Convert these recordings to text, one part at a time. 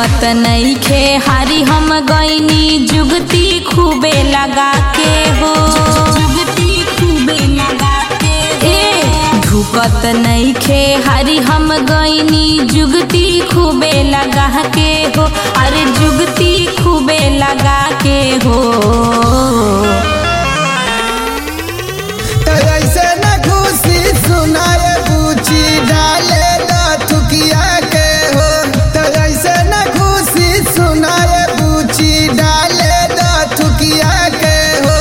ढुकत नईखे हारी हम गईनी जुगती खूबे लगा के हो जुगती खूबे लगा के ए ढुकत नईखे हारी हम गईनी जुगती खूबे लगा के हो अरे जुगती खूबे लगा के हो तो ऐसे न खुशी सुनाए पूछी डाले दा थुकिया के हो तो ऐसे न खुशी सुनाए पूछी डाले दा थुकिया के हो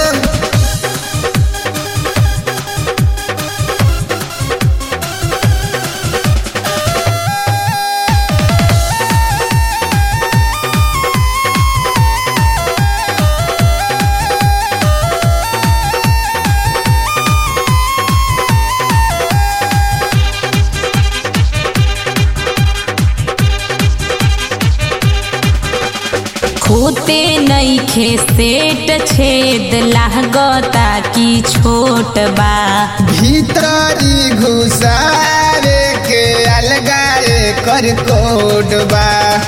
खोते नईखे सेट छेद लागता की छोट बा भीतरी घुसावे के अलगाए कर कोडबा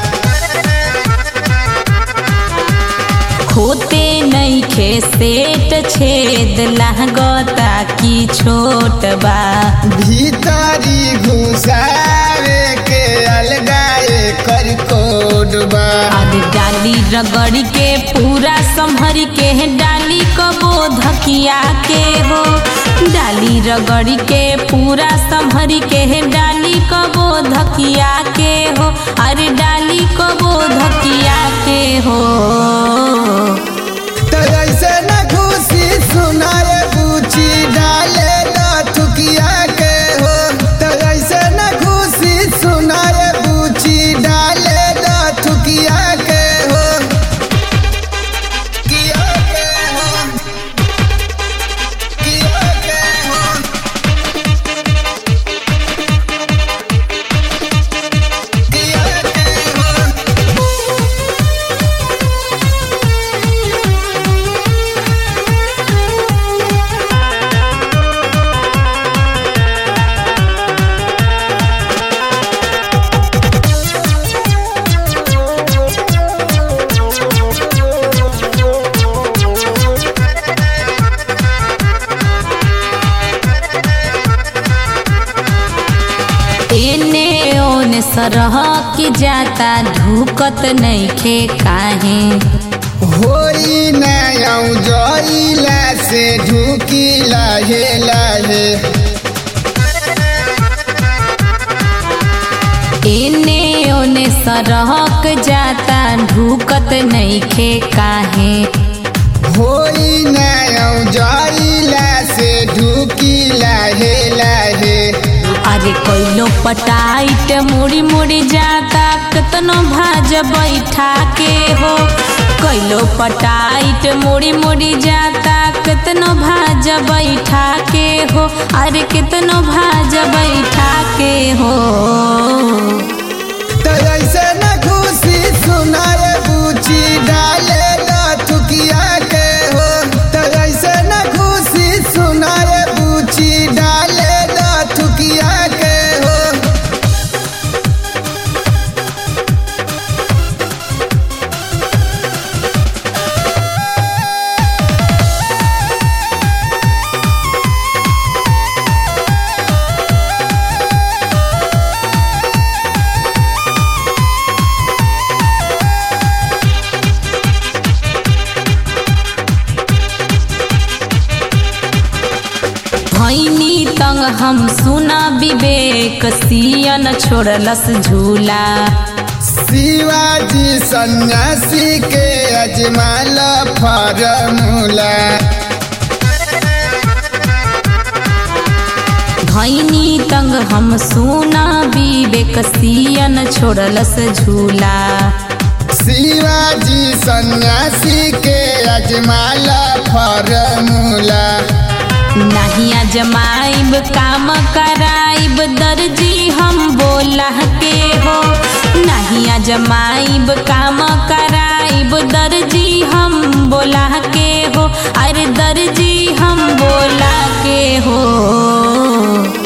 खोते नईखे सेट छेद लागता की छोट बा भीतरी घुसावे के अलगाए कर कोडबा अब डाली रगड़ के पूरा संभर के डाली कबो धकिया के हो डाली रगड़ के पूरा संभर के डाली कबो धकिया के हो अरे डाली कबो धकिया के हो तो ऐसे न खुशी सुनाए पूछी डाले दा थुकिया के हो तो ऐसे न खुशी सुनाए पूछी डाले दा थुकिया के हो किया के हो किया के हो किया के हो एने ओने सरह के जाता ढुकत नईखे काहे होई नयौ जइला से ढुकी लाहे लाहे एने ओने सरहक जाता ढुकत नईखे काहे होई नयौ जइला से ढुकी लाहे लाहे अरे कोइलो पटाइट मुड़ी मुड़ी जाता कतनो भाज बैठा के हो कोइलो पटाइट मुड़ी मुड़ी जाता कतनो भाज बैठा के हो अरे कितनो भाज बैठा के हो तो ऐसे न खुशी सुनाए पूछी डाले दा थुकिया के हो तो ऐसे न खुशी सुनाए पूछी डाले दा थुकिया के हो भैनी तंग हम सुना विवेक सियन छोड़लस झूला शिवाजी सन्यासी के अजमाल फॉर्मूला भैनी तंग हम सुना विवेक सियन छोड़लस झूला शिवाजी सन्यासी के अजमाल फॉर्मूला नहीं अजमाइब काम कराइब दर्जी हम बोला के हो नहीं अजमाइब काम कराइब दर्जी हम बोला के हो अरे दर्जी हम बोला के हो